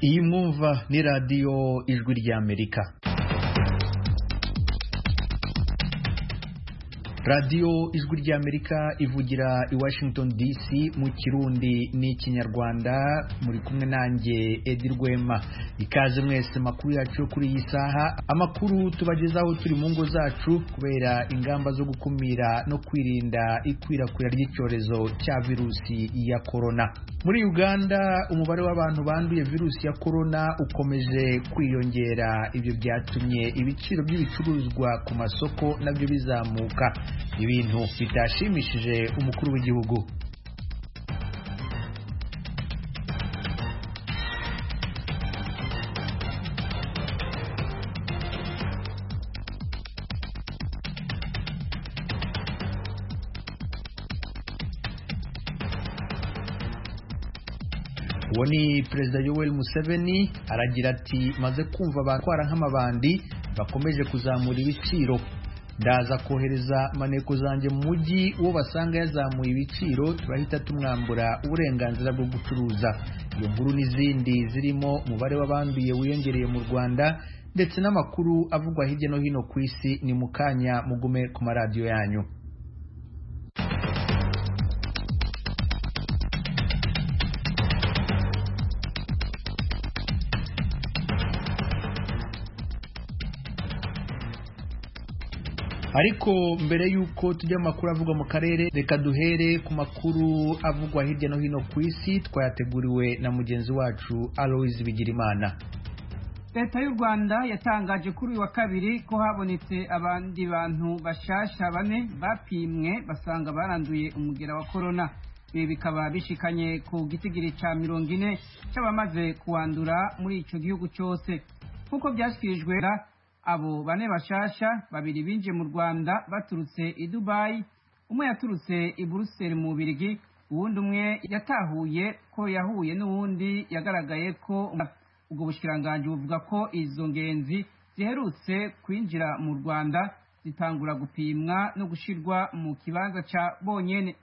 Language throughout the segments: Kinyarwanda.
Genova ni radiyo ijwi ry'Amerika radiyo ijwi ry'amerika ivugira i washington dc mu kirundi n'ikinyarwanda muri kumwe nanjye edi rwema ikaze mwese makuru yacu yo kuri iyi saha amakuru tubagezaho turi mu ngo zacu kubera ingamba zo gukumira no kwirinda ikwirakwira ry'icyorezo cya virusi ya korona muri uganda umubare w'abantu banduye virusi ya korona ukomeje kwiyongera ibyo byatumye ibiciro by'ibicuruzwa ku masoko nabyo bizamuka ibintu bitashimishije umukuru w'igihugu uwo ni perezida yoweri museveni aragira ati maze kumva abatwara nk'amabandi bakomeje kuzamura ibiciro ndaza kohereza maneko zanjye mu mujyi uwo basanga yazamuye ibiciro turahita tumwambura uburenganzira bwo gucuruza iyo nkuru n'izindi zirimo umubare w'abanduye wiyongereye mu rwanda ndetse n'amakuru avugwa hirya no hino ku isi ni mu kanya mugume ku maradiyo yanyu ariko mbere y'uko tujya mu makuru avugwa mu karere reka duhere ku makuru avugwa hirya no hino ku isi twayateguriwe na mugenzi wacu aloise bigirimana leta y'u rwanda yatangaje kuri uyu wa kabiri ko habonetse abandi bantu bashasha bane bapimwe basanga baranduye umugera wa korona ibi bikaba bishikanye ku gitigiri cya mirongo ine cy'abamaze kuwandura muri icyo gihugu cyose nk'uko byashyikirijwe abo bane bashasha babiri binjiye mu rwanda baturutse i dubayi umwe yaturutse i buruseli mu birigi uwundi umwe yatahuye ko yahuye n'uwundi yagaragaye ko ubwo bushiranganji buvuga ko izo ngenzi ziherutse kwinjira mu rwanda zitangura gupimwa no gushyirwa mu kibanza cya bonyene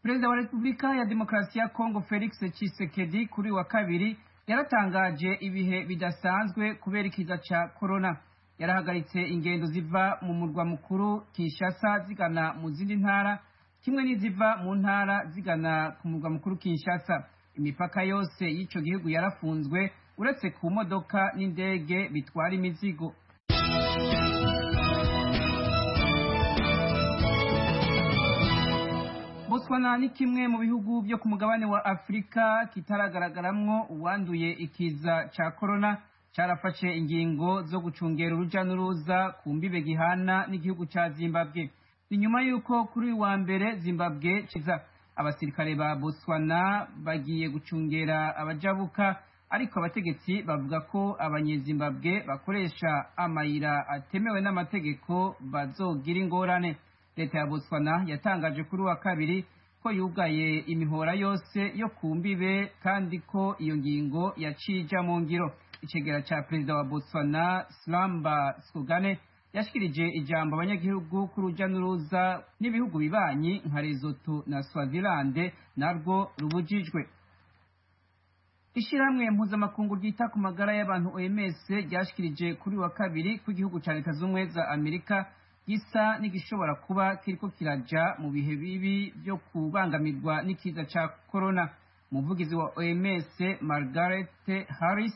perezida wa repubulika ya demokarasi ya kongo felix tshisekedi kuri wa kabiri yaratangaje ibihe bidasanzwe kubera ikiza cya korona yarahagaritse ingendo ziva mu murwa mukuru kinshasa zigana mu zindi ntara kimwe n'iziva mu ntara zigana ku murwa mukuru kinshasa imipaka yose y'icyo gihugu yarafunzwe uretse ku modoka n'indege bitwara imizigo Botswana ni kimwe mu bihugu byo ku mugabane wa Afurika kitaragaragaramwo uwanduye ikiza cya korona cyarafashe ingingo zo gucungera uruja n'uruza ku mbibe gihana n'igihugu cya Zimbabwe ni nyuma y'uko kuri uyu wa mbere Zimbabwe kiza abasirikare ba Botswana bagiye gucungera abajabuka ariko abategetsi bavuga ko abanyezimbabwe bakoresha amayira atemewe n'amategeko bazogira ingorane leta ya botswana yatangaje kuri wa kabiri ko yugaye imihora yose yo ku mbibe kandi ko iyo ngingo yacija mu ngiro icegera ca perezida wa botswana slamba skogane yashikirije ijambo abanyagihugu k'uruja n'uruza n'ibihugu bibanyi nka lesotho na swazilande narwo rubujijwe ishirahamwe mpuzamakungu ryita ku magara y'abantu oms ryashikirije kuri wa kabiri ko igihugu ca leta z'ubumwe za amerika gisa n'igishobora kuba kiriko kiraja mu bihe bibi byo kubangamirwa n'ikiza ca korona umuvugizi wa oms margaret harris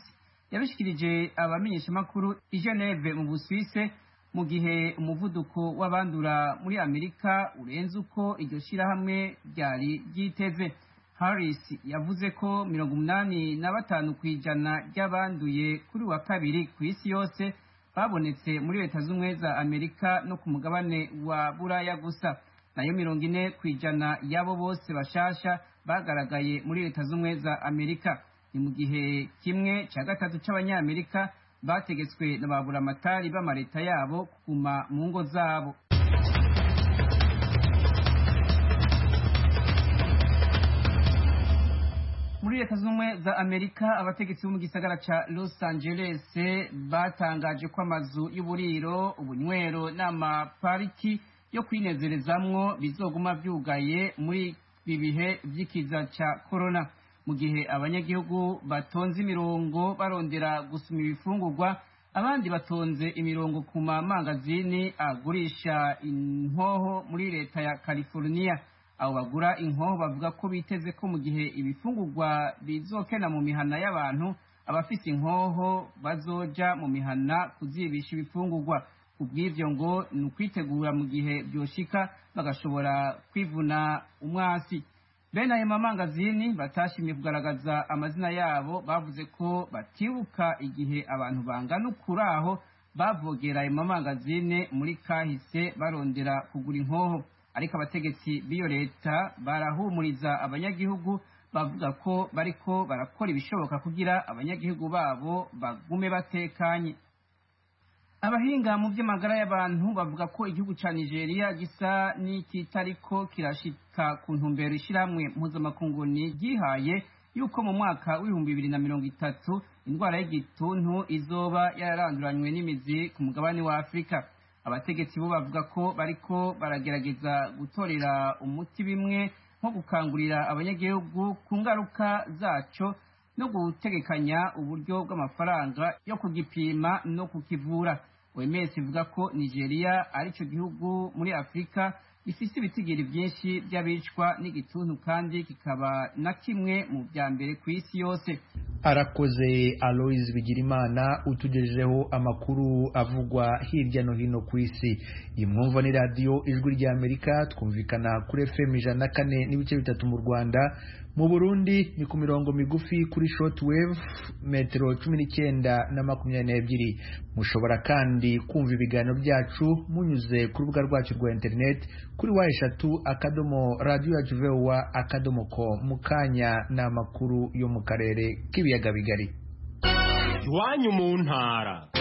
yabishikirije abamenyeshamakuru i geneve mu busuwise mu gihe umuvuduko w'abandura muri amerika urenze uko iryo shirahamwe ryari ryiteze harris yavuze ko mirongo umunani na batanu ku ijana ry'abanduye kuri wa kabiri ku isi yose babonetse muri leta z'ubumwe za amerika no ku mugabane wa buraya gusa nayo mirongo ine ku ijana y'abo bose bashasha bagaragaye muri leta z'ubumwe za amerika ni mu gihe kimwe cya gatatu cy'abanyamerika bategetswe na ba buramatari b'amaleta yabo kuguma mu ngo zabo muri leta z'ubumwe za amerika abategetsi bo mu gisagara ca los angeles batangaje ko amazu y'uburiro ubunywero n'amapariki yo kwinezerezamwo bizoguma vyugaye muri ibi bihe vy'ikiza ca korona mu gihe abanyagihugu batonze imirongo barondera gusoma ibifungurwa abandi batonze imirongo ku mamangazini agurisha inkoho muri leta ya california abo bagura inkoho bavuga ko biteze ko mu gihe ibifungurwa bizokena mu mihana y'abantu abafite inkoho bazoja mu mihana kuzibisha ibifungurwa ubw'ibyo ngo ni ukwitegura mu gihe byoshika bagashobora kwivuna umwasi bene ayo mamangazini batashimye kugaragaza amazina yabo bavuze ko batibuka igihe abantu bangana ukuri aho bavogera ayo mamangazine muri kahise barondera kugura inkoho ariko abategetsi b'iyo leta barahumuriza abanyagihugu bavuga ko bariko barakora ibishoboka kugira abanyagihugu babo bagume batekanye abahinga mu by'amagara y'abantu bavuga ko igihugu cya nigeria gisa n'ikitariko kirashika ku ntumbero ishyirahamwe mpuzamakungu ryihaye yuko mu mwaka w'ibihumbi bibiri na mirongo itatu indwara y'igituntu izoba yararanduranywe n'imizi ku mugabane wa afurika abategetsi bo bavuga ko bariko baragerageza gutorera umuti bimwe nko gukangurira abanyagihugu ku ngaruka zaco no gutegekanya uburyo bw'amafaranga yo kugipima no kukivura OMS ivuga ko Nigeria ari cyo gihugu muri Afurika gifite ibitigiri byinshi by'abicwa n'igituntu kandi kikaba na kimwe mu bya mbere ku isi yose arakoze aloise bigirimana utugejejeho amakuru avugwa hirya no hino ku isi iyi mwumva ni radiyo ijwi rya amerika twumvikana kuri fm ijana na kane n'ibice bitatu mu rwanda mu burundi ni ku mirongo migufi kuri short wave metero cumi n'icyenda na makumyabiri n'ebyiri mushobora kandi kumva ibiganiro byacu munyuze ku rubuga rwacu rwa interineti kuri wa eshatu akadomo radiyo yacu vewa akadomo ko mu kanya ni amakuru yo mu karere k'ibiyaga bigari iwanyu mu ntara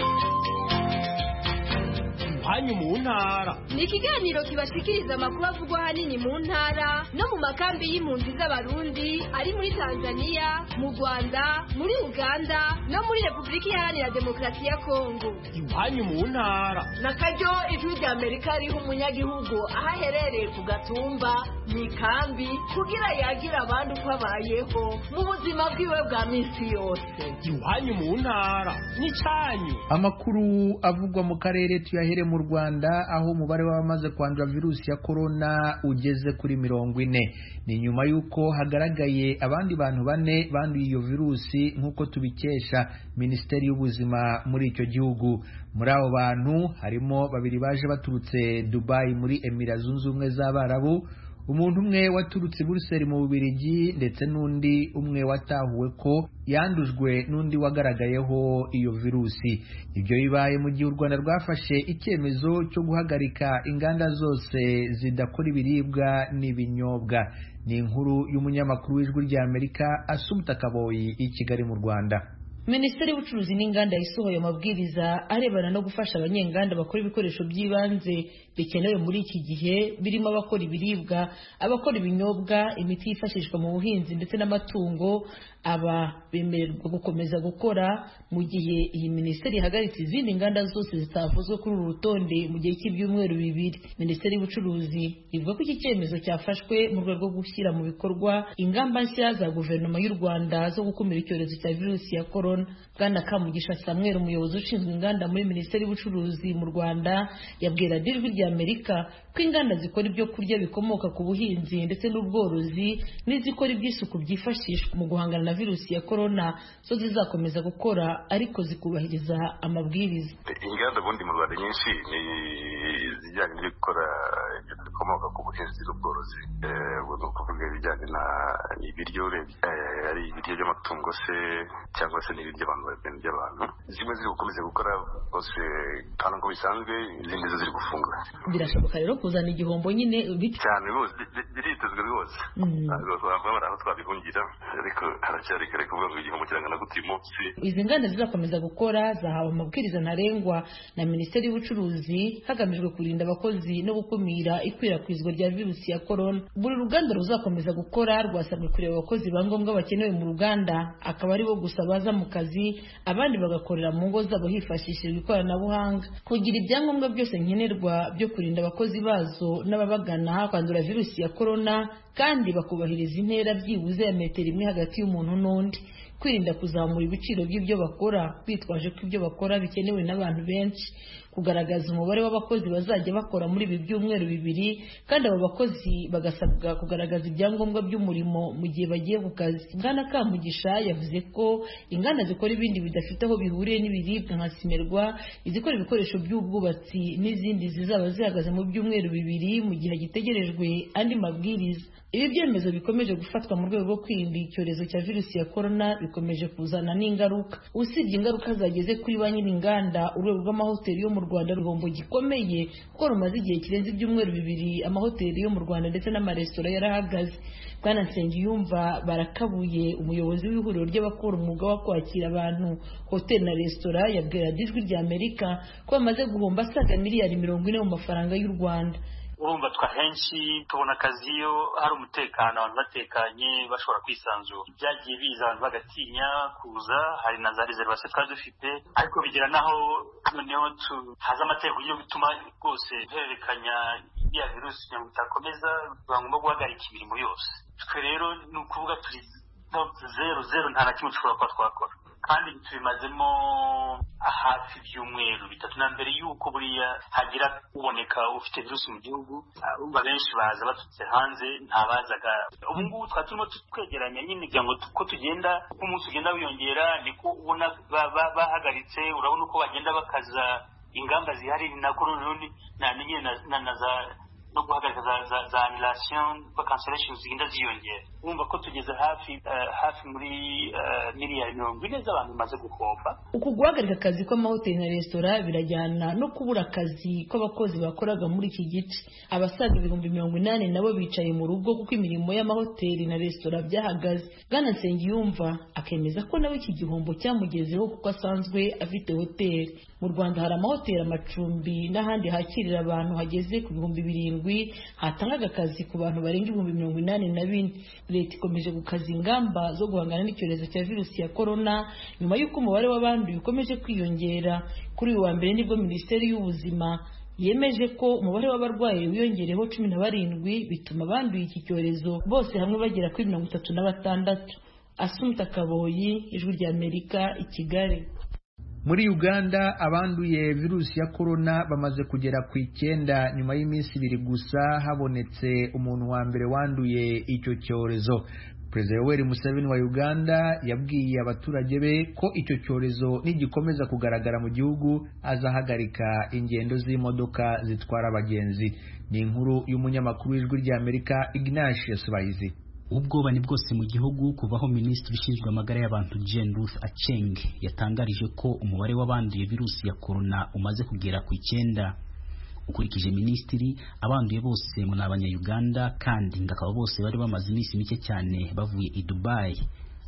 iwanyu mu ntara ni ikiganiro kibashikiriza amakuru avugwa ahanini mu ntara no mu makambi y'impunzi z'abarundi ari muri tanzania mu rwanda muri uganda no muri repubulika iharanira demokarasi ya kongo iwanyu mu ntara na karyo ijwi rya amerika riha umunyagihugu aho aherereye ku gatumba mu ikambi kugira yagire abandi uko abayeho mu buzima bwiwe bwa minsi yose iwanyu mu ntara n'icyanyu amakuru avugwa mu karere tuyahere mu rwanda aho umubare w'abamaze kwandura virusi ya korona ugeze kuri mirongo ine ni nyuma y'uko hagaragaye abandi bantu bane banduye iyo virusi nk'uko tubikesha minisiteri y'ubuzima muri icyo gihugu muri abo bantu harimo babiri baje baturutse dubayi muri emira zunze ubumwe z'abarabu umuntu umwe waturutse i buruseli mu bubirigi ndetse n'undi umwe watahuwe ko yandujwe n'undi wagaragayeho iyo virusi ibyo bibaye mu gihe u rwanda rwafashe icyemezo cyo guhagarika inganda zose zidakora ibiribwa n'ibinyobwa ni inkuru y'umunyamakuru w'ijwi rya amerika asumuta kaboyi i kigali mu rwanda minisiteri y'ubucuruzi n'inganda yasohoye amabwiriza arebana no gufasha abanyenganda bakora ibikoresho by'ibanze bikenewe muri iki gihe birimo abakora ibiribwa abakora ibinyobwa imiti yifashishwa mu buhinzi ndetse n'amatungo aba bemererwa gukomeza gukora mu gihe iyi minisiteri ihagaritse izindi nganda zose zitavuzwe kuri uru rutonde mu gihe cy'ibyumweru bibiri minisiteri y'ubucuruzi ivuga ko iki cyemezo cyafashwe mu rwego rwo gushyira mu bikorwa ingamba nshya za guverinoma y'u rwanda zo gukumira icyorezo cya virusi ya korona bwana kamugisha samuel umuyobozi ushinzwe inganda muri minisiteri y'ubucuruzi mu rwanda yabwira dijwi rya amerika ko inganda zikora ibyo kurya bikomoka ku buhinzi ndetse n'ubworozi n'izikora iby'isuku byifashishwa mu guhangana na virusi ya korona zo zizakomeza gukora ariko zikubahiriza amabwiriza inganda ubundi mu rwanda nyinshi ni izijyanye no gukora ibintu bikomoka ku buhinzi n'ubworozi ubwo ni ukuvuga ibijyanye n'ibiryo ari ibiryo by'amatungo se cyangwa se n'ibindi abantu ibintu by'abantu zimwe ziri gukomeza gukora hose kandi ngo bisanzwe izindi zo ziri gufunga birashoboka rero kuzana igihombo nyine bityo cyane rwose biritezwe rwose babura aho twabihungira ariko haracyari kare kuvuga ngo igihombo kirangana gute uyu munsi izi nganda zizakomeza gukora zahawe amabwiriza ntarengwa na minisiteri y'ubucuruzi hagamijwe kurinda abakozi no gukumira ikwirakwizwa rya virusi ya korona buri ruganda ruzakomeza gukora rwasabwe kureba abakozi ba ngombwa bakenewe mu ruganda akaba aribo gusa baza mu kazi abandi bagakorera mu ngo zabo hifashishijwe ikoranabuhanga kugira ibyangombwa byose nkenerwa byo kurinda abakozi bazo n'ababagana kwandura virusi ya korona kandi bakubahiriza intera byibuze ya metero imwe hagati y'umuntu n'undi kwirinda kuzamura ibiciro by'ibyo bakora bitwaje ko ibyo bakora bikenewe n'abantu benshi kugaragaza umubare w'abakozi bazajya bakora muri ibi byumweru bibiri kandi abo bakozi bagasabwa kugaragaza ibyangombwa by'umurimo mu gihe bagiye ku kazi bwana kamugisha yavuze ko inganda zikora ibindi bidafite aho bihuriye n'ibiribwa nka simerwa izikora ibikoresho by'ubwubatsi n'izindi zizaba zihagaze mu byumweru bibiri mu gihe hagitegerejwe andi mabwiriza ibi byemezo bikomeje gufatwa mu rwego rwo kwirinda icyorezo cya virusi ya korona bikomeje kuzana n'ingaruka usibye ingaruka zageze kuri ba nyir'inganda urwego rw'amahoteli yo mu rwanda ruhombo gikomeye kuko rumaze igihe kirenze ibyumweru bibiri amahoteli yo mu rwanda ndetse n'amaresitora yarahagaze bwana nsengiyumva barakabuye umuyobozi w'ihuriro ry'abakora umwuga wo kwakira abantu hoteli na resitora yabwiraga ijwi rya amerika ko bamaze guhomba asaga miliyari mirongo ine mu mafaranga y'u rwanda urumva twahenshi tubona akazi iyo hari umutekano abantu batekanye bashobora kwisanzura byagiye biza abantu bagatinya kuza hari na za reservation twari dufite ariko bigera n'aho noneho haza amategeko yo gutuma rwose duhererekanya iriya virusi kugira ngo itakomeza biba ngombwa guhagarika imirimo yose twe rero ni ukuvuga turi zeru zeru nta na kimwe dushobora kuba twakora kandi tubimazemo hafi ibyumweru bitatu na mbere y'uko buriya hagira uboneka ufite virusi mu gihugu urumva benshi baza baturutse hanze ntabazaga ubu ngubu twari turimo twegeranya nyine kugira ngo ko tugenda uko umunsi ugenda wiyongera niko ubona bahagaritse urabona uko bagenda bakaza ingamba zihari ni nako noneho namenye na za no guhagarika za za anilasiyo kuko kansoresheni zigenda ziyongera urumva ko tugeze hafi hafi muri miliyari mirongo ine z'abantu bimaze guhomba uku guhagarika akazi kw'amahoteli na resitora birajyana no kubura akazi kw'abakozi bakoraga muri iki gice abasaga ibihumbi mirongo inani nabo bicaye mu rugo kuko imirimo y'amahoteli na resitora byahagaze bwana nsengiyumva akemeza ko nawe iki gihombo cyamugezeho kuko asanzwe afite hoteli mu rwanda hari amahoteli amacumbi n'ahandi hakirira abantu hageze ku bihumbi birindwi hatangaga akazi ku bantu barenga ibihumbi mirongo inani na bine leta ikomeje gukaza ingamba zo guhangana n'icyorezo cya virusi ya korona nyuma y'uko umubare w'abanduye ukomeje kwiyongera kuri uyu wa mbere nibwo minisiteri y'ubuzima yemeje ko umubare w'abarwayi wiyongereho cumi na barindwi bituma abanduye iki cyorezo bose hamwe bagera kuri mirongo itatu na batandatu asumta kaboyi ijwi rya amerika i kigali muri uganda abanduye virusi ya korona bamaze kugera ku icyenda nyuma y'iminsi ibiri gusa habonetse umuntu wa mbere wanduye icyo cyorezo perezida yoweri museveni wa uganda yabwiye abaturage be ko icyo cyorezo nigikomeza kugaragara mu gihugu azahagarika ingendo z'imodoka zitwara abagenzi ni inkuru y'umunyamakuru w'ijwi ry'amerika ignatius bayizi ubwoba ni bwose mu gihugu kuvaho minisitiri ushinzwe amagara y'abantu Jane Ruth Acheng yatangarije ko umubare w'abanduye virusi ya korona umaze kugera ku icyenda ukurikije minisitiri abanduye bose ni abanyayuganda kandi ngo akaba bose bari bamaze iminsi mike cyane bavuye i Dubai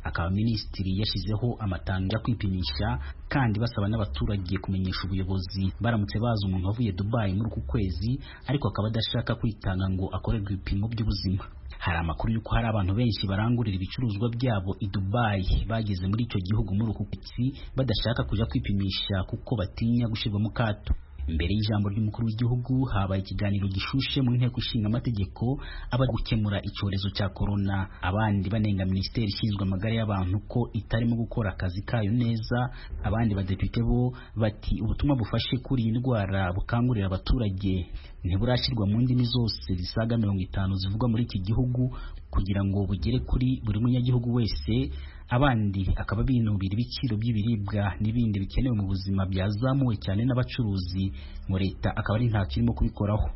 akaba minisitiri yashyizeho amatangazo yo kwipimisha kandi basaba n'abaturage kumenyesha ubuyobozi baramutse bazi umuntu wavuye Dubai muri uku kwezi ariko akaba adashaka kwitanga ngo akorerwe ibipimo by'ubuzima hari amakuru y'uko hari abantu benshi barangurira ibicuruzwa byabo i Dubai bageze muri icyo gihugu muri uku kwezi badashaka kujya kwipimisha kuko batinya gushyirwa mu kato mbere y'ijambo ry'umukuru w'igihugu habaye ikiganiro gishushe mu nteko ishinga amategeko abari gukemura icyorezo cya korona abandi banenga minisiteri ishinzwe amagara y'abantu ko itarimo gukora akazi kayo neza abandi badepite bo bati ubutumwa bufashe kuri iyi ndwara bukangurira abaturage ntiburashyirwa mu ndimi zose zisaga mirongo itanu zivugwa muri iki gihugu kugira ngo bugere kuri buri munyagihugu wese abandi akaba binubira ibiciro by'ibiribwa n'ibindi bikenewe mu buzima byazamuwe cyane n'abacuruzi ngo leta akaba ari ntacyo irimo kubikoraho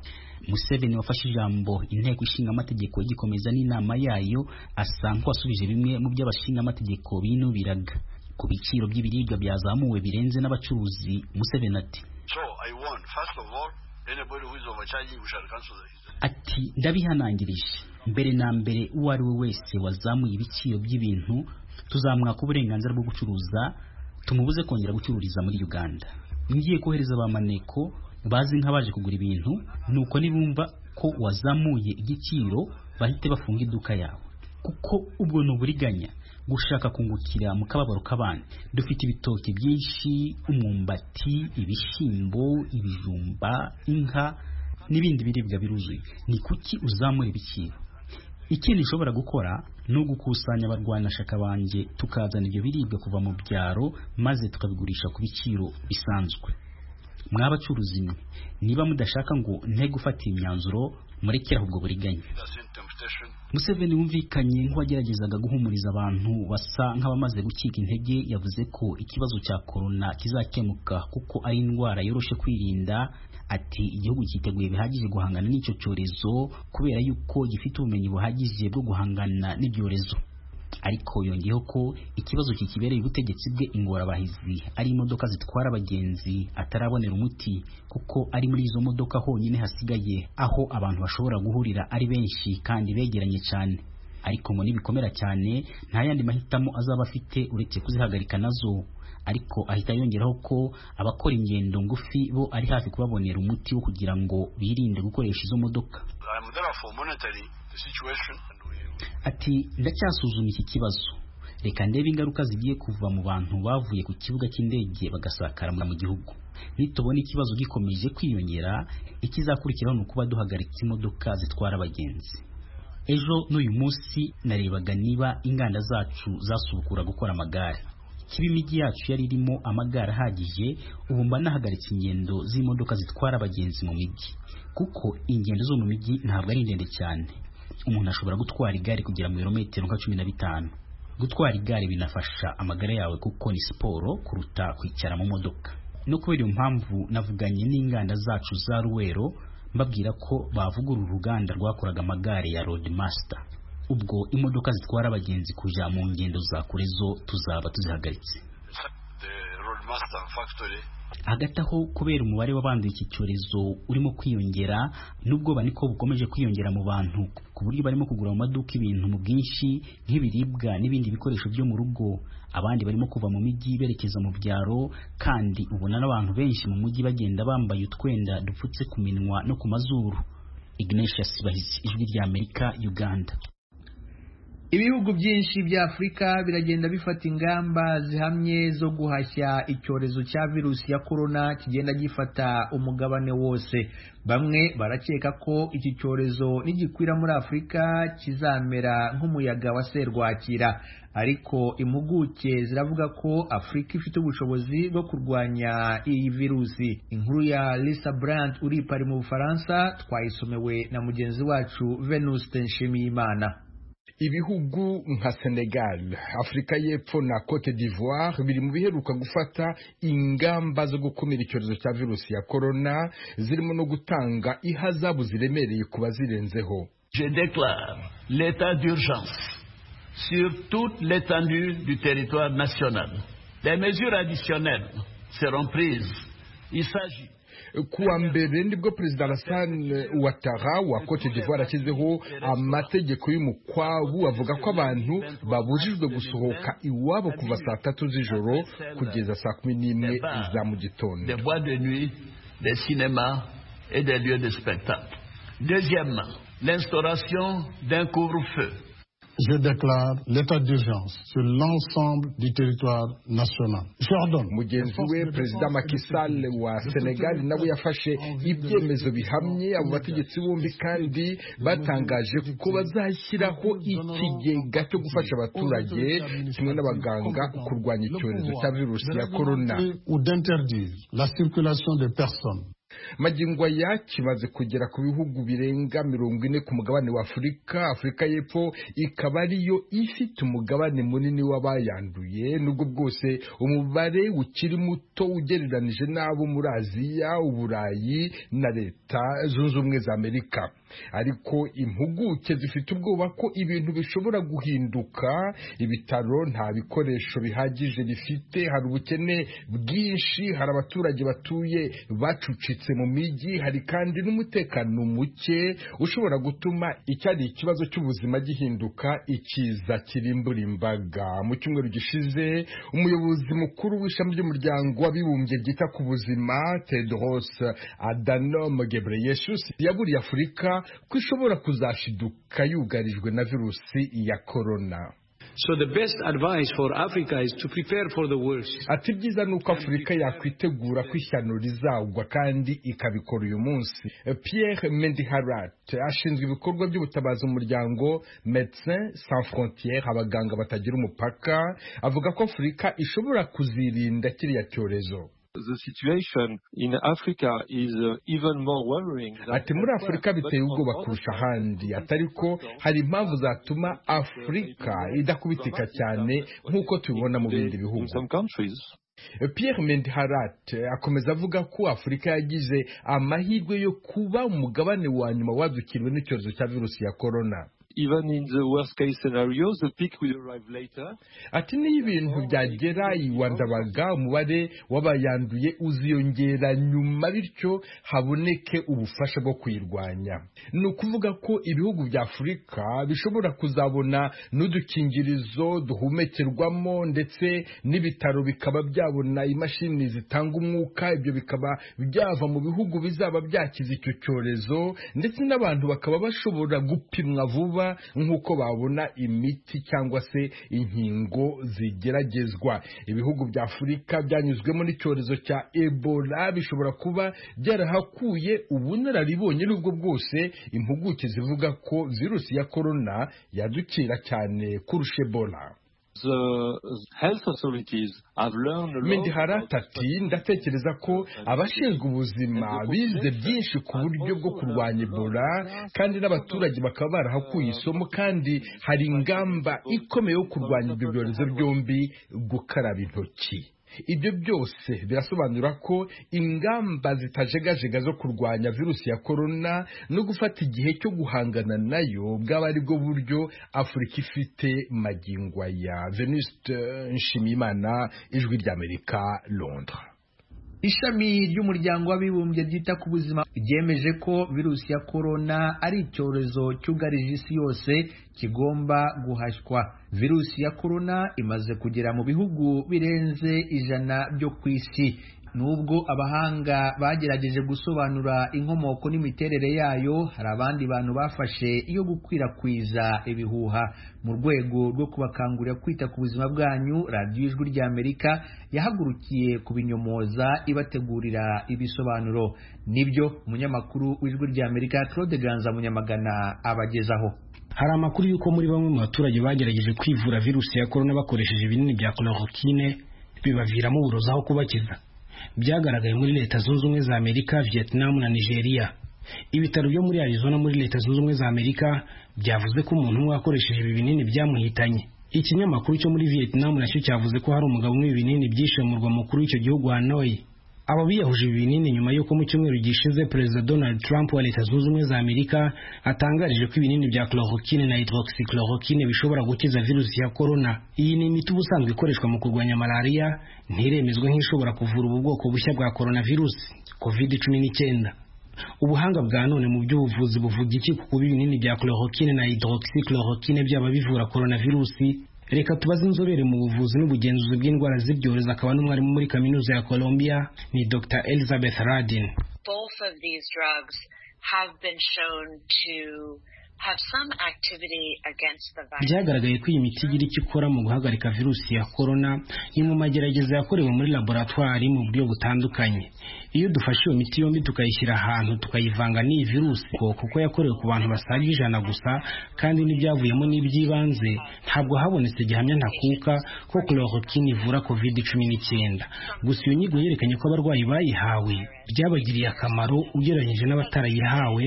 Museveni wafashe ijambo inteko ishinga amategeko igikomeza n'inama yayo asa nk'uwasubije bimwe mu byo abashinga amategeko binubiraga ku biciro by'ibiribwa byazamuwe birenze n'abacuruzi Museveni ati so i want first of all anybody who is overcharging we shall cancel this ati ndabihanangirije mbere na mbere uwo ari we wese wazamuye ibiciro by'ibintu tuzamwaka uburenganzira bwo gucuruza tumubuze kongera gucururiza muri uganda ngiye kohereza abamaneko bazi nk'abaje kugura ibintu nuko nibumva ko wazamuye igiciro bahite bafunga iduka yawe kuko ubwo ni uburiganya gushaka kungukira mu kababaro k'abana dufite ibitoki byinshi umwumbati ibishyimbo ibijumba inka n'ibindi biribwa biruzuye ni kuki uzamura ibiciro ikindi ushobora gukora ni ugukusanya abarwanashyaka banjye tukazana ibyo biribwa kuva mu byaro maze tukabigurisha ku biciro bisanzwe mwabacuruzi mwe niba mudashaka ngo nte gufata iyi myanzuro murekere ahubwo buriganya Museveni wumvikanye nk'uwageragezaga guhumuriza abantu basa nk'abamaze gucika intege yavuze ko ikibazo cya korona kizakemuka kuko ari indwara yoroshe kwirinda ati igihugu cyiteguye bihagije guhangana n'icyo cyorezo kubera yuko gifite ubumenyi buhagije bwo guhangana n'ibyorezo ariko yongeyeho ko ikibazo kikibereye ubutegetsi bwe ingorabahizi ari imodoka zitwara abagenzi atarabonera umuti kuko ari muri izo modoka honyine hasigaye aho abantu bashobora guhurira ari benshi kandi begeranye cyane ariko ngo nibikomera cyane nta yandi mahitamo azaba afite uretse kuzihagarika nazo ariko ahita yongeraho ko abakora ingendo ngufi bo ari hafi kubabonera umuti wo kugira ngo birinde gukoresha izo modoka Ati ndacyasuzuma iki kibazo reka ndebe ingaruka zigiye kuva mu bantu bavuye ku kibuga cy'indege bagasakara mu gihugu nitubona ikibazo gikomeje kwiyongera ikizakurikiraho ni ukuba duhagaritse imodoka zitwara abagenzi ejo n'uyu munsi narebaga niba inganda zacu zasubukura gukora amagare kiba imijyi yacu yari irimo amagare ahagije ubu mba nahagaritse ingendo z'imodoka zitwara abagenzi mu mijyi kuko ingendo zo mu mijyi ntabwo ari ndende cyane umuntu ashobora gutwara igare kugera mu birometero nka cumi na bitanu gutwara igare binafasha amagara yawe kuko ni siporo kuruta kwicara mu modoka no kubera iyo mpamvu navuganye n'inganda zacu za ruwero mbabwira ko bavugurura uruganda rwakoraga amagare ya Roadmaster ubwo imodoka zitwara abagenzi kuja mu ngendo za kure zo tuzaba tuzihagaritse hagati aho kubera umubare w'abanduye iki cyorezo urimo kwiyongera n'ubwoba niko bukomeje kwiyongera mu bantu ku buryo barimo kugura mu maduka ibintu mu bwinshi nk'ibiribwa n'ibindi bikoresho byo mu rugo abandi barimo kuva mu mijyi berekeza mu byaro kandi ubona n'abantu benshi mu mujyi bagenda bambaye utwenda dupfutse ku minwa no ku mazuru Ignatius Bahizi ijwi rya Amerika Uganda ibihugu byinshi bya afurika biragenda bifata ingamba zihamye zo guhashya icyorezo cya virusi ya korona kigenda gifata umugabane wose bamwe barakeka ko iki cyorezo nigikwira muri afurika kizamera nk'umuyaga wa serwakira ariko impuguke ziravuga ko afurika ifite ubushobozi bwo kurwanya iyi virusi inkuru ya lisa brand uri pari mu bufaransa twayisomewe na mugenzi wacu venuste nshimiyimana ibihugu nka senegal afurika y'epfo na cote d'ivoire biri mu biheruka gufata ingamba zo gukumira icyorezo cya virusi ya korona zirimo no gutanga ihazabu ziremereye ku bazirenzeho je déclare l'état d'urgence sur toute l'étendue du territoire national. Des mesures additionnelles seront prises. Il s'agit kuwa mbere nibwo perezida Alassane Ouattara wa Cote d'Ivoire ashyizeho amategeko y'umukwabu avuga ko abantu babujijwe gusohoka iwabo kuva saa tatu z'ijoro kugeza saa kumi n'imwe za mu gitondo Deuxièmement, l'instauration d'un couvre-feu je déclare l'état d'urgence sur l'ensemble du territoire national. J'ordonne. mugenzi we perezida makisal wa senegal nawe yafashe ibyemezo bihamye abo bategetsi bombi kandi batangaje ko bazashyiraho ikigega cyo gufasha abaturage kimwe n'abaganga kurwanya icyorezo cya virusi ya korona ou d'interdire la circulation des personnes magingo aya kimaze kugera ku bihugu birenga mirongo ine ku mugabane wa afurika afurika y'epfo ikaba ariyo ifite umugabane munini w'abayanduye nubwo bwose umubare ukiri muto ugereranije n'abo muri aziya uburayi na leta zunze ubumwe za amerika ariko impuguke zifite ubwoba ko ibintu bishobora guhinduka ibitaro nta bikoresho bihagije bifite hari ubukene bwinshi hari abaturage batuye bacucitse mu mijyi hari kandi n'umutekano muke ushobora gutuma icyari ikibazo cy'ubuzima gihinduka ikiza kirimbura imbaga mu cyumweru gishize umuyobozi mukuru w'ishami ry'umuryango w'abibumbye ryita ku buzima tedros adhanom ghebreyesus yaburiye afurika ko ishobora kuzashiduka yugarijwe na virusi ya korona So the best advice for Africa is to prepare for the worst. ati ibyiza ni uko afurika yakwitegura ko ishyano rizagwa kandi ikabikora uyu munsi pierre mendiharat ashinzwe ibikorwa by'ubutabazi mu muryango medecin sans frontiere abaganga batagira umupaka avuga ko afurika ishobora kuzirinda kiriya cyorezo The situation in Africa is uh, even more worrying. than ati muri afurika biteye ubwoba kurusha ahandi atari ko hari impamvu zatuma afurika idakubitika cyane nk'uko tubibona mu bindi bihugu pierre mendiharat akomeza avuga ko afurika yagize amahirwe yo kuba umugabane wa nyuma wadukiriwe n'icyorezo cya virusi ya korona Even in the worst case scenario, the peak will arrive later. ati niyo ibintu byagera iwa ndabaga umubare w'abayanduye uziyongera nyuma bityo haboneke ubufasha bwo kuyirwanya ni ukuvuga ko ibihugu bya afurika bishobora kuzabona n'udukingirizo duhumekerwamo ndetse n'ibitaro bikaba byabona imashini zitanga umwuka ibyo bikaba byava mu bihugu bizaba byakize icyo cyorezo ndetse n'abantu bakaba bashobora gupimwa vuba nk'uko babona imiti cyangwa se inkingo zigeragezwa ibihugu bya afurika byanyuzwemo n'icyorezo cya ebola bishobora kuba byarahakuye ubunararibonye n'ubwo bwose impuguke zivuga ko virusi ya korona yadukira cyane kurusha ebola The health authorities have learned a lot. mendiharata ati ndatekereza ko abashinzwe ubuzima bize byinshi ku buryo bwo kurwanya ebola kandi n'abaturage bakaba barahakuye isomo kandi hari ingamba ikomeye yo kurwanya ibyo byorezo byombi gukaraba intoki ibyo byose birasobanura ko ingamba zitajegajega zo kurwanya virusi ya korona no gufata igihe cyo guhangana nayo bwaba ari bwo buryo afurika ifite magingo aya venuste nshimiyimana ijwi ry'amerika londres ishami ry'umuryango w'abibumbye ryita ku buzima ryemeje ko virusi ya korona ari icyorezo cyugarije isi yose kigomba guhashywa virusi ya korona imaze kugera mu bihugu birenze ijana byo ku isi nubwo abahanga bagerageje gusobanura inkomoko n'imiterere yayo hari abandi bantu bafashe iyo gukwirakwiza ibihuha mu rwego rwo kubakangurira kwita ku buzima bwanyu radiyo ijwi ry'amerika yahagurukiye kubinyomoza ibategurira ibisobanuro nibyo umunyamakuru w'ijwi ry'amerika claude ganza munyamagana abagezaho hari amakuru y'uko muri bamwe mu baturage bagerageje kwivura virusi ya korona bakoresheje ibinini bya chloroquine bibaviramo uburozi aho kubakiza byagaragaye muri leta zunze ubumwe za amerika vietnam na nigeria ibitaro byo muri arizona muri leta zunze ubumwe za amerika byavuze ko umuntu umwe wakoresheje ibi binini byamuhitanye ikinyamakuru cyo muri vietnam nacyo cyavuze ko hari umugabo umwe ibinini byishe mu murwa mukuru w'icyo gihugu hanoi aba biyahuje ibi binini nyuma y'uko mu cyumweru gishize perezida donald trump wa leta zunze ubumwe za amerika atangarije ko ibinini bya chloroquine na hydroxychloroquine bishobora gukiza virusi ya corona iyi ni imiti ubusanzwe ikoreshwa mu kurwanya malariya ntiremezwa nk'ishobora kuvura ubu bwoko bushya bwa coronavirusi covid cumi n'icyenda ubuhanga bwa none mu by'ubuvuzi buvuga iki ku kuba ibinini bya chloroquine na hydroxychloroquine byaba bivura coronavirusi reka tubaze inzobere mu buvuzi n'ubugenzuzi bw'indwara z'ibyorezo akaba n'umwarimu muri kaminuza ya colombia ni dr elizabeth radin both of these drugs have been shown to have some activity against the virus. byagaragaye ko iyi miti igira icyo ikora mu guhagarika virusi ya korona ni mu magerageza yakorewe muri laboratwari mu buryo butandukanye iyo dufashe iyo miti yombi tukayishyira ahantu tukayivanga n'iyi virusi ko- kuko yakorewe ku bantu basaga ijana gusa kandi n'ibyavuyemo n'iby'ibanze ntabwo habonetse gihamya ntakuka ko chloroquine ivura covid cumi n'icyenda gusa iyo nyigo yerekanye ko abarwayi bayihawe byabagiriye akamaro ugereranyije n'abatarayihawe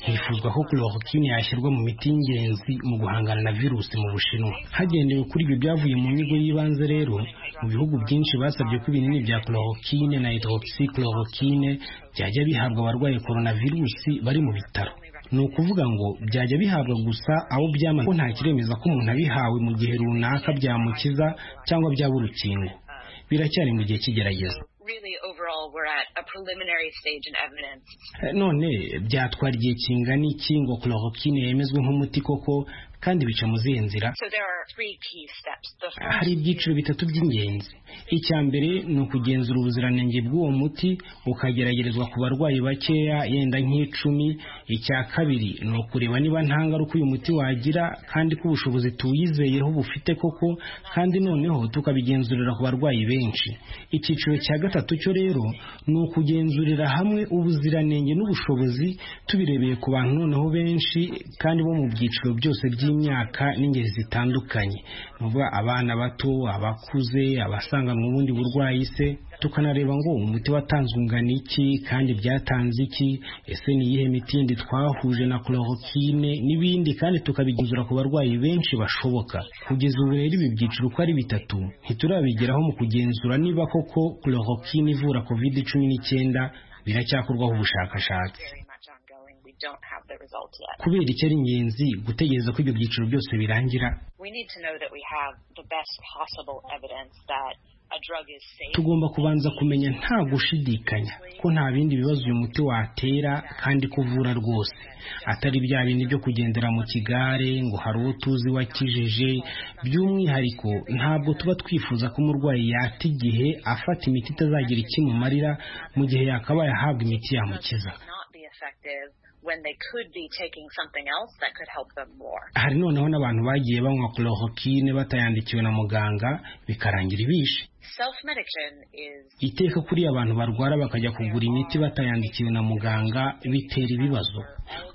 hifuzwa ko chloroquine yashyirwa mu miti y'ingenzi mu guhangana na virusi mu bushinwa hagendewe kuri ibyo byavuye mu nyigo y'ibanze rero mu bihugu byinshi basabye ko ibinini bya chloroquine na hydroxychloroquine byajya bihabwa abarwaye coronavirusi bari mu bitaro ni ukuvuga ngo byajya bihabwa gusa abo byamaze ko nta kiremeza ko umuntu abihawe mu gihe runaka byamukiza cyangwa byaba urukingo biracyari mu gihe cy'igerageza Really, overall, we're at a preliminary stage in evidence. Eh, none byatwara igihe kingana iki ngo chloroquine yemezwe nk'umuti koko kandi bica mu zihe nzira So there are three key steps. The hari ibyiciro bitatu by'ingenzi icya mbere ni ukugenzura ubuziranenge bw'uwo muti ukageragerezwa ku barwayi bakeya yenda nk'icumi icya kabiri ni ukureba niba nta ngaruka uyu muti wagira kandi ko ubushobozi tuwizeyeho bufite koko kandi noneho tukabigenzurira ku barwayi benshi icyiciro cya gatatu cyo rero ni ukugenzurira hamwe ubuziranenge n'ubushobozi tubirebeye ku bantu noneho benshi kandi bo mu byiciro byose by'imyaka n'ingeri zitandukanye ni ukuvuga abana bato abakuze abasanganwa ubundi burwayi se tukanareba ngo umuti watanzwe ungana iki kandi byatanze iki ese ni iyihe miti yindi twahuje na chloroquine n'ibindi kandi tukabigenzura ku barwayi benshi bashoboka kugeza ubu rero ibi byiciro uko ari bitatu ntiturabigeraho mu kugenzura niba koko chloroquine ivura covid cumi n'icyenda biracyakorwaho ubushakashatsi We don't have the results yet. kubera icyo ari ingenzi gutegereza ko ibyo byiciro byose birangira We need to know that we have the best possible evidence that a drug is safe. tugomba kubanza kumenya nta gushidikanya ko nta bindi bibazo uyu muti watera kandi ko uvura rwose atari bya bindi byo kugendera mu kigare ngo hari uwo tuzi wakijeje by'umwihariko ntabwo tuba twifuza ko umurwayi yata igihe afata imiti itazagira ikimumarira mu gihe yakabaye ahabwa imiti yamukiza Not be effective when they could be taking something else that could help them more. hari noneho n'abantu bagiye banywa chloroquine batayandikiwe na muganga bikarangira ibishe Self-medication is iteka kuri abantu barwara bakajya kugura imiti batayandikiwe na muganga bitera ibibazo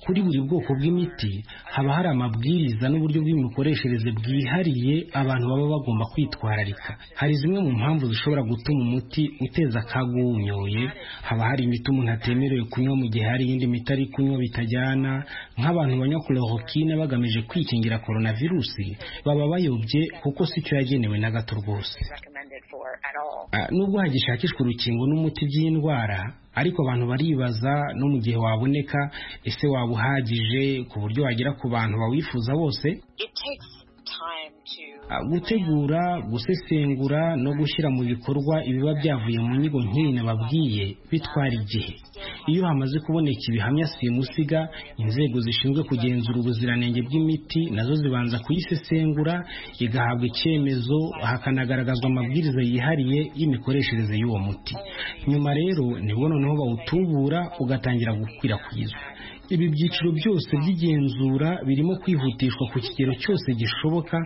kuri buri bwoko bw'imiti haba hari amabwiriza n'uburyo bw'imikoreshereze bwihariye abantu baba bagomba kwitwararika hari zimwe mu mpamvu zishobora gutuma umuti uteza akaga uwunyoye haba hari imiti umuntu atemerewe kunywa mu gihe hari iyindi miti ari kunywa bitajyana nk'abantu banywa chloroquine bagamije kwikingira coronavirusi baba bayobye kuko si cyo yagenewe na gato rwose recommended for at all. Ah, nubwo hagishakishwa urukingo n'umuti by'indwara ariko abantu baribaza no mu gihe waboneka ese waba uhagije ku buryo wagera ku bantu bawifuza bose It takes time to Ah, gutegura gusesengura no gushyira mu bikorwa ibiba byavuye mu nyigo nk'iyi nababwiye bitwara igihe iyo hamaze kuboneka ibihamya simusiga inzego zishinzwe kugenzura ubuziranenge bw'imiti nazo zibanza kuyisesengura igahabwa icyemezo hakanagaragazwa amabwiriza yihariye y'imikoreshereze y'uwo muti nyuma rero nibwo noneho bawutubura ugatangira gukwirakwizwa ibi byiciro byose by'igenzura birimo kwihutishwa ku kigero cyose gishoboka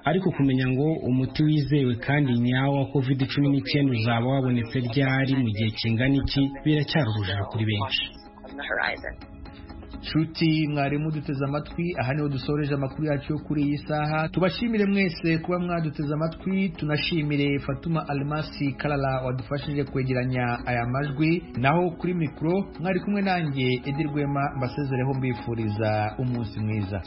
ariko kumenya ngo umuti wizewe kandi nyawo wa covid cumi n'icyenda uzaba wabonetse ryari mu gihe kingana iki biracyari urujijo kuri benshi on the horizon. nshuti mwarimu duteze amatwi aha niho dusoreje amakuru yacu yo kuri iyi saha tubashimire mwese kuba mwaduteze amatwi tunashimire fatuma alimasi karara wadufashije kwegeranya aya majwi naho kuri mikoro mwari kumwe nanjye edi rwema mbasezereho mbifuriza umunsi mwiza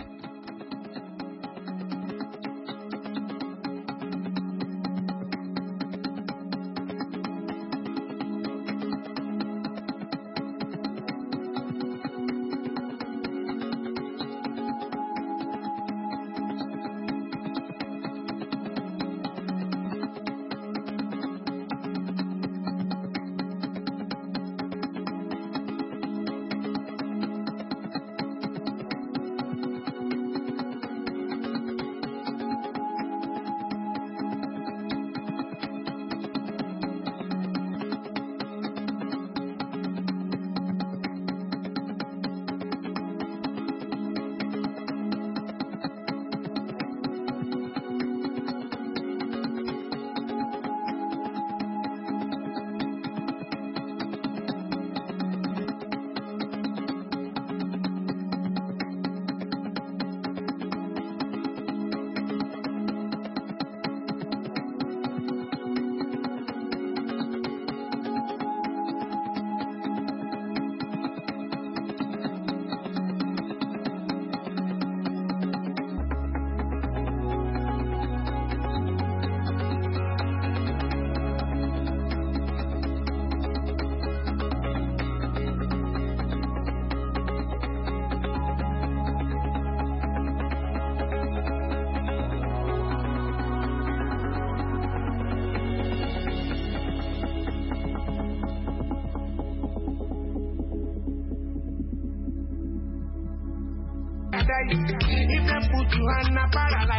paradise. If they put you in a paradise.